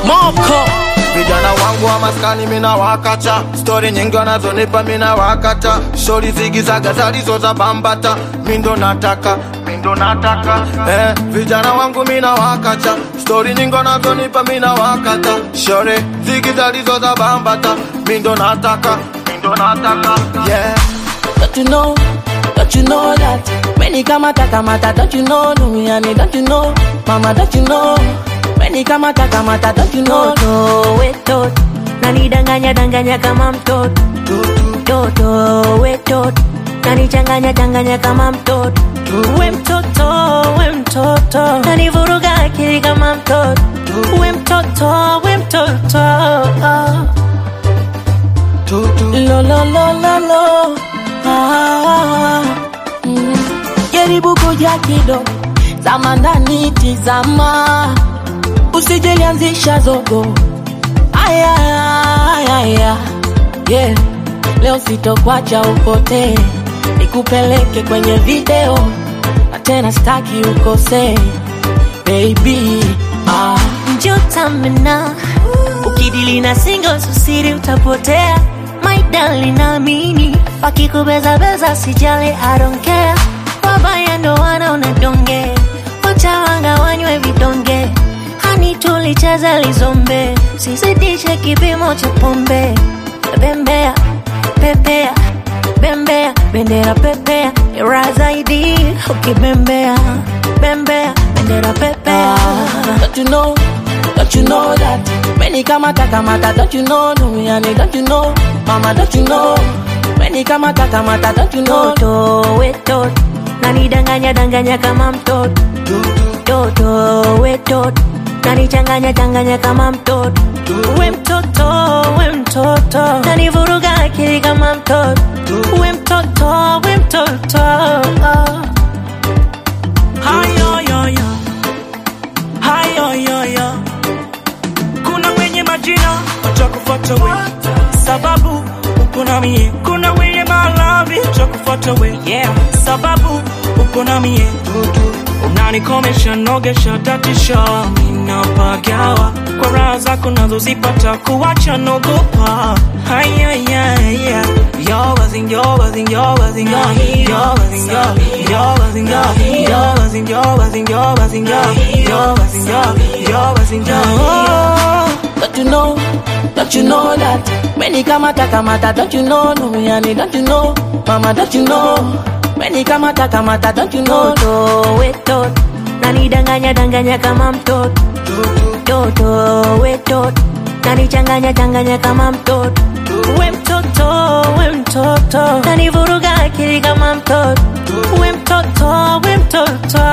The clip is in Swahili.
Moko Vijana wangu wa maskani mina wakata, stori nyingi wanazonipa mina wakata, shori zigizaga zalizo za bambata, mindo nataka mindo nataka eh, vijana wangu mina wakata, stori nyingi wanazonipa mina wakata, shori zigi zalizo za bambata, mindo nataka mindo nataka yeah. Don't you know, don't you know that Many kamata kamata, don't you know Duniani, don't you know Mama, don't you know Many kamata kamata, don't you know Toto wetot nanidanganya danganya kama mtoto Toto wetot nanichanganya changanya kama mtoto We mtoto, we mtoto nanivuruga akili kama mtoto We mtoto, we mtoto Lo lo lo lo lo ah, mm. Jaribu kuja kidogo Zama ndani tizama Usijelianzisha zogo Aya, aya, aya. Yeah. Leo sitokwacha upotee Nikupeleke kwenye video Na tena staki ukosee Baby ah. Njotamena ukidili na singles usiri utapotea My darling naamini wakikubeza beza sijali I don't care wabaya ndo wanaona donge wacha wanga wanywe vidonge hani tulicheza lizombe sizidishe kipimo cha pombe bembea pepea bembea bendera pepea ira zaidi ukibembea bembea bendera pepea Don't you know, don't you know that Many kamata kamata, don't you know Duniani, don't you know Mama, don't you know Many kamata kamata, don't you know Toto wetot nanidanganya danganya kama mtoto Toto wetot nanichanganya changanya kama mtoto We mtoto, we mtoto nanivuruga akili kama mtoto We mtoto, we mtoto hayoyoyo hayoyoyo kuna wenye majina watakufuata we sababu uko na mie kuna wenye malavi watakufuata we yeah. sababu uko na mie unanikomesha nogesha tatisha minapagawa kwa raha zako nazozipata kuwacha nogopa Don't you know, don't you know that Many kamata kamata, don't you know Duniani, don't you know Mama, don't you know Many kamata kamata, don't you know Toto wetot nanidanganya danganya kama mtoto Toto wetot nanichanganya changanya kama mtoto We mtoto, we mtoto nanivuruga akili kama mtoto We mtoto, we mtoto